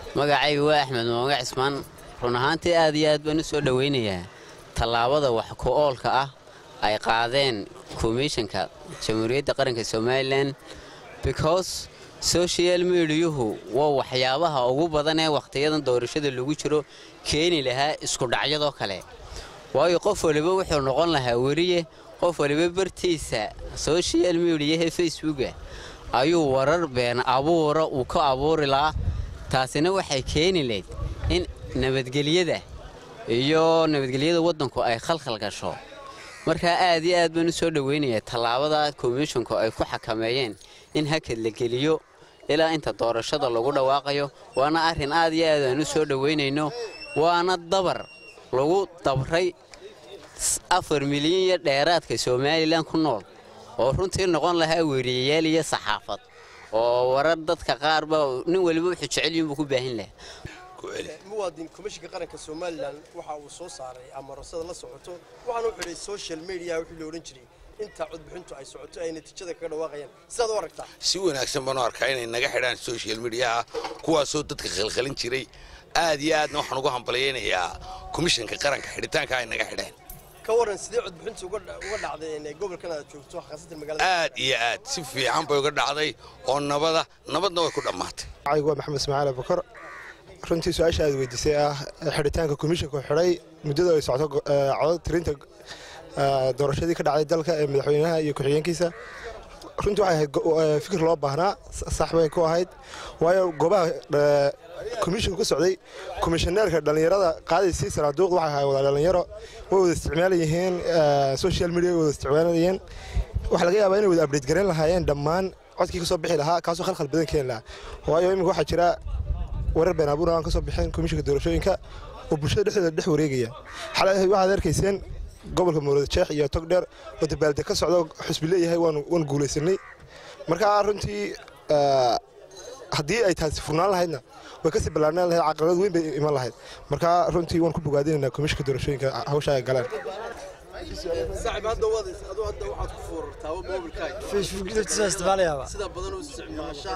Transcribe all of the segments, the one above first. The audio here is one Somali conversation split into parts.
magacayga waa axmed mooga cismaan run ahaantii aad iyo aad baan u soo dhowaynayaa tallaabada wax ku oolka ah ay qaadeen komishanka jamhuuriyadda qaranka somalilan because social mediyuhu waa waxyaabaha ugu badan ee wakhtiyadan doorashada lagu jiro keeni lahaa iskudhacyadoo kale waayo qof waliba wuxuu noqon lahaa weriye qof waliba bartiisa social mediyahe facebooka ayuu warar been abuura uu ka abuuri lahaa taasina waxay keeni layd in nabadgelyada iyo nabadgelyada waddanku ay khalkhal gasho markaa aad iyo aad baan u soo dhowaynayaa tallaabada komishonku ay ku xakameeyeen in hakad la geliyo ilaa inta doorashada lagu dhawaaqayo waana arrin aad iyo aad aan u soo dhowaynayno waana dabar lagu dabray afar milyan iyo dheeraadka somalilan ku nool oo runtii noqon lahaa weriyayaal iyo saxaafad oo warar dadka qaarba nin waliba wuxuu jecel yihin buu ku baahin lahaa muwaadin komishinka qaranka somalilan waxa uu soo saaray amarasada la socoto waxaana u xidhay social media wixii la odhan jiray inta codbixintu ay socoto ay natiijada kaga dhawaaqayaan sidaad u aragtaa si wanaagsan baan u arkaa inay naga xidhaan social mediaha kuwaasoo dadka khalkhalin jiray aad iyo aadna waxaan ugu hambalyaynayaa komishanka qaranka xidhitaanka ay naga xidheen ka waran sidee codbixintu uga dhacday gobolkan aad joogto khaasatan magaalada aad iyo aad si fiican bay uga dhacday oo nabada nabadna way ku dhammaatay magacaygu waa maxamed ismaaciil abukar runtii su-aasha aad weydiisay ah xidhitaanka komishanku xidhay muddada ay socto codad tirinta doorashadii ka dhacday dalka ee madaxweynaha iyo ku-xigeenkiisa runtii waxay ahayd fikir loo baahnaa sax bay ku ahayd waayo goobaha komishinku ka socday komishaneerka dhallinyarada qaadaysi saraaduuq waxay ahayd wada dhallinyaro way wada isticmaalayeen social media way wada isticmaalayeen waxaa laga yaabaa inay wada abdhate garan lahaayeen dhammaan codkii ka soo bixi lahaa kaasoo khalkhal badan keeni lahaa waayo iminka waxaa jira warar been abuur aan ka soo bixin komishinka doorashooyinka oo bulshada dhexdeeda dhex wareegaya xalay waxaad arkayseen gobolka mawlada jeex iyo togdheer oo dabaalde ka socdo xusbi leeyahay waan guulaysanay markaa runtii haddii ay taasi furnaan lahaydna way kasii ballaarnaan lahayd caqabad weyn bay iman lahayd markaa runtii waan ku bogaadinaynaa komishinka doorashooyinka hawsha ay galeen saaxiib hadda waad aduu hadda waxaad ku fuurartaa mobilkaaga facebook laftiisa isticmaalayaaba sida badan u isticmaasha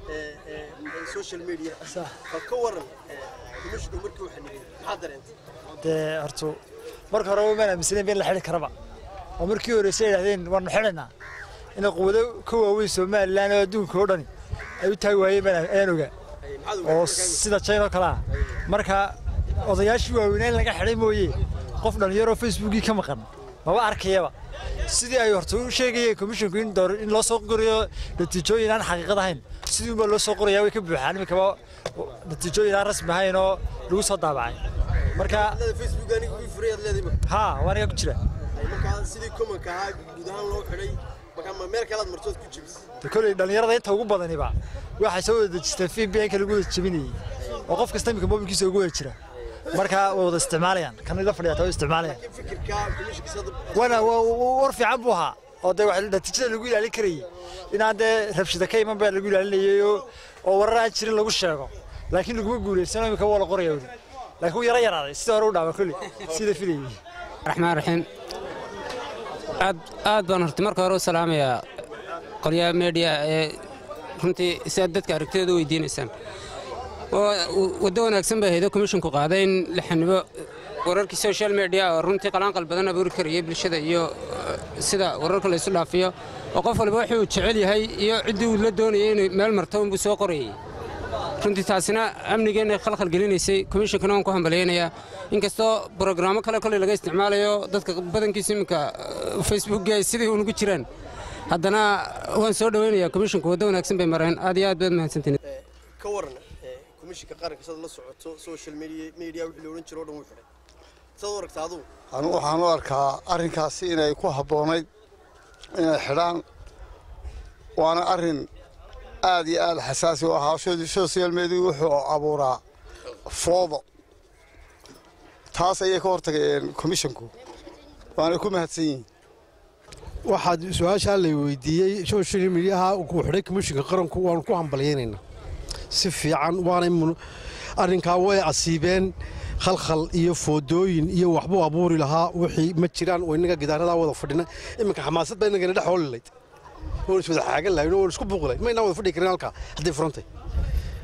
social media bal ka waran komishinku markii waxa nigay maxaa dareentay dee hortu marka hore maan aaminsanayn in la xidhi karaba oo markii horeyse yidhahdeen waanu xidhaynaa inay quwado ka waaweyn somalilan oo adduunka oo dhani ay u taagi waayeen baan ayaan ogaa oo sida china oo kale ah marka odayaashii waaweynaa in laga xidhay mooye qof dhallinyaroo facebookii ka maqan maba arkayaba sidii ay horta u sheegayeen komishinku in door in loo soo qorayo natiijooyin aan xaqiiqad ahayn sidii unbaa loo soo qorayaa way ka buuxaan iminkaba natiijooyin aan rasmi ahayn oo lagu soo daabacay marka facebook aniga wii furay aad leedahay haa waa aniga ku jira markaa sidii komanka ahaa guud ahaan loo xidhay markaa ma meel kalead martood ku jebis de kolley dhallinyarada inta ugu badaniba waxay soo wada dejisteen vpn-ka lagu wada jebinayey oo qof kasta iminka mobilkiisa ugu wada jira marka way wada isticmaalayaan kan ila fadhiyaata way isticmaalayaan fikirka komishinka sada wana war fiican buu ahaa oo dee wax natiijada lagu ilaalin karayey inaan dee rabshida ka iman baa lagu ilaalinayay oo warar aan jirin lagu sheego laakiin laguma guulaysano iminka waa la qoraya weli laakiin wuu yara yaraaday sidii hore u dhaama kolley sida filayey raxmaan raxiim aad aad baan horti marka hore u salaamayaa qolyaha meediya ee runtii si aad dadka aragtidooda u weydiinaysaan waddo wanaagsan bay haydo komishinku qaaday in la xanibo wararkii social media oo runtii qalaanqal badan abuuri karayay bulshada iyo sida wararka laysu dhaafiyo oo qof walba wuxuu jecel yahay iyo ciddii uu la doonayay inay meel marto unbuu soo qorayay runtii taasina amnigeenna khalkhal gelinaysay komishinkana waan ku hambalyaynayaa inkastoo brogrammo kale koley laga isticmaalayo dadka badankiisa iminka facebookga ay sidii unugu jiraan haddana waan soo dhowaynayaa komishinku waddo wanaagsan bay mareen aad iyo aad baad mahadsantiin ka waran komishinka qaranka sad la socoto social media media wixii la odhan jiro o dhan wuu xidhay saad u aragtaa adugu anu waxaan u arkaa arrinkaasi inay ku habboonayd inay xidhaan waana arrin aad iyo aad xasaasi u ahaa social media wuxuu abuuraa foodo taas ayay ka hortageen komishinku waana ku mahadsan yihiin waxaad su-aashaa la weydiiyey social mediaha uu xidhay komishinka qaranku waanu ku hambalyaynaynaa si fiican waanay arrinkaa way asiibeen khalkhal iyo foodooyin iyo waxbuu abuuri lahaa wixii ma jiraan oo innaga gidaaradaa wada fadhina iminka xamaasad baa innagana dhex hooli layd waan is wada xaagan lahayn oo waan isku buuqlay ma inaan wada fadhi karin halkaa hadday furantay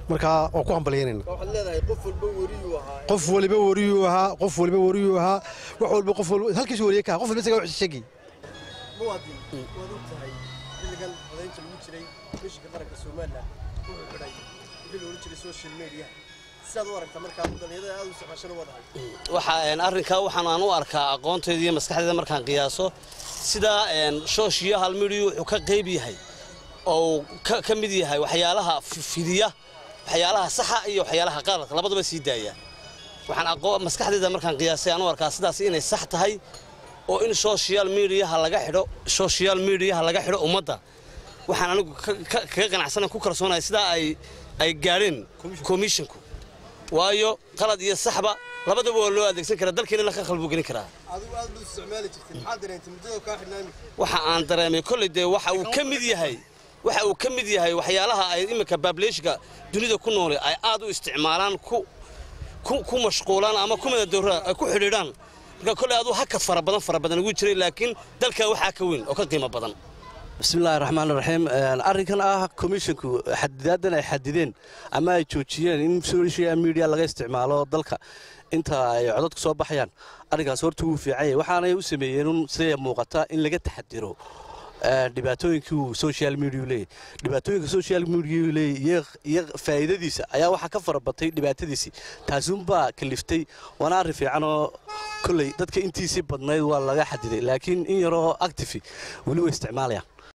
markaa waan ku hambalyaynayna waxaad leedahay qof walba weriyuu ahaa qof waliba wariyuu ahaa qof waliba wariyuu ahaa wax walba qof walba halkiisu wariye ka ahaa qof walba isagaa wax sheegi muwaadin waad og tahay xilligan codaynta lagu jiray komishinka qaranka somalilan wuxuu xidhay wixii la odhan jiray social media sidaad u aragtaa markaa dhalinyarada aad u isticmaashana waa dhahay waxa arrinkaa waxaan aan u arkaa aqoonteeda iyo maskaxdeeda markaan qiyaaso sida social media wuxuu ka qayb yahay oo ka mid yahay waxyaalaha fidiya waxyaalaha saxa iyo waxyaalaha qaladka labadaba sii daaya waxaan maskaxdeeda markaan qiyaasay aan u arkaa sidaas inay sax tahay oo in social mediaha laga xidho social mediaha laga xidho ummadda waxaan anigu kaga qanacsanan ku kalsoonahay sidaa ay ay gaadheen commissionku waayo qalad iyo saxba labadaba waa loo adeegsan karaa dalkeena la khalbu gelin karaa adigu aad buu isticmaali jirtay maxaad dareentay muddada kaa xidhnaa waxa aan dareemay kolley dee waxa uu ka mid yahay waxa uu ka mid yahay waxyaalaha ay iminka baableeshka dunida ku noole ay aad u isticmaalaan ku ku mashquulaan ama ku madadowraan ay ku xidhiidhaan marka kolley aduu hakad fara badan fara badan ugu jiray laakiin dalka waxaa ka weyn oo ka qiimo badan bismillahi raxmaan raxiim arrinkan ah komishinku xadidaadan ay xadideen ama ay joojiyeen in social media laga isticmaalo dalka inta ay codadku soo baxayaan arrinkaas horta wuu fiicanyay waxaanay u sameeyeen siday muuqata in laga taxadiro dhibaatooyinkii uu social media leeyahy dhibaatooyinka social media leeyahy iyo faa'iidadiisa ayaa waxaa ka fara batay dhibaatadiisii taasuunbaa kaliftay waana arrin fiican oo kolley dadka intiisii badnayd waa laga xadiday laakiin in yaroo actifi weli way isticmaalayaan